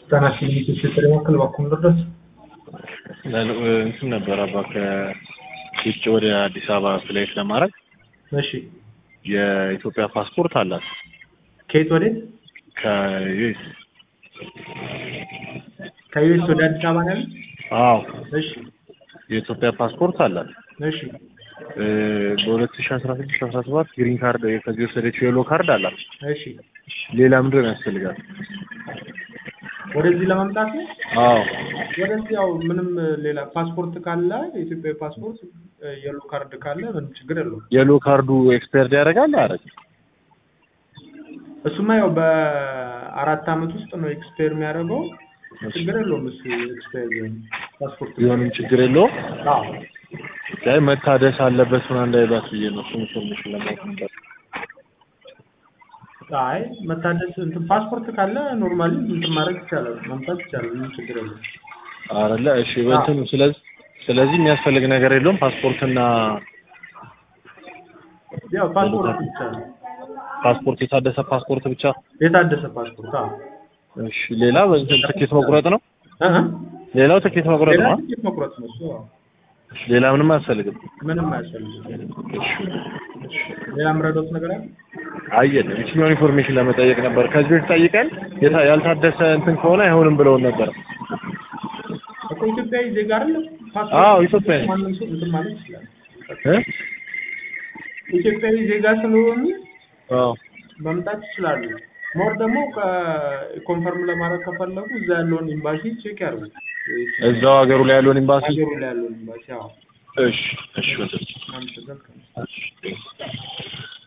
ህጻናት ክሊኒኮች የጥሪ ማዕከል እባክዎን ድረስ እንትን ነበር አባ ከውጭ ወደ አዲስ አበባ ፍላይት ለማድረግ እሺ የኢትዮጵያ ፓስፖርት አላት ከየት ወዴት ከዩኤስ ከዩኤስ ወደ አዲስ አበባ ነው ያሉት? አዎ እሺ የኢትዮጵያ ፓስፖርት አላት እሺ በሁለት ሺ አስራ ስድስት አስራ ሰባት ግሪን ካርድ ከዚህ ወሰደችው የሎ ካርድ አላት እሺ ሌላ ምንድን ነው ያስፈልጋል ወደዚህ ለመምጣት ነው አዎ ወደዚህ ያው ምንም ሌላ ፓስፖርት ካለ የኢትዮጵያ ፓስፖርት የሎ ካርድ ካለ ምንም ችግር የለውም የሎ ካርዱ ኤክስፐርድ ያደርጋል አረግ እሱማ ያው በአራት አመት ውስጥ ነው ኤክስፓየር የሚያደርገው ችግር የለውም እሱ ኤክስፓየር ቢሆን ፓስፖርት ቢሆንም ችግር የለውም አዎ ላይ መታደስ አለበት ምናምን እንዳይሏት ብዬ ነው እሱን ኢንፎርሜሽን ለማወቅ ነበር አይ መታደስ እንትን ፓስፖርት ካለ ኖርማሊ እንትን ማድረግ ይቻላል መምጣት ይቻላል ምንም ችግር የለውም አረለ እሺ በእንትኑ ስለዚህ ስለዚህ የሚያስፈልግ ነገር የለውም ፓስፖርትና ያው ፓስፖርት ብቻ ነው ፓስፖርት የታደሰ ፓስፖርት ብቻ የታደሰ ፓስፖርት አዎ እሺ ሌላ በእንትን ትኬት መቁረጥ ነው እህ ሌላው ትኬት መቁረጥ ሌላ ነው ትኬት መቁረጥ ነው እሱ አዎ ሌላ ምንም አያስፈልግም ምንም አያስፈልግም ሌላ የምረዳዎት ነገር አለ አየን የትኛውን ኢንፎርሜሽን ለመጠየቅ ነበር ከዚህ በፊት ጠይቀን የታ- ያልታደሰ እንትን ከሆነ አይሆንም ብለውን ነበር እኮ ኢትዮጵያዊ ዜጋ አይደለም አዎ፣ ኢትዮጵያዊ። ማንም ሰው እንትን ማለት ይችላል እ? ኢትዮጵያዊ ዜጋ ስለሆኑ አዎ መምጣት ይችላሉ ሞር ደግሞ ኮንፈርም ለማድረግ ከፈለጉ እዛ ያለውን ኤምባሲ ቼክ ያርጉ እዛው ሀገሩ ላይ ያለውን ኤምባሲ ሀገሩ ላይ ያለውን ኤምባሲ አዎ እሺ እሺ ወንድም አመሰግናለሁ። እሺ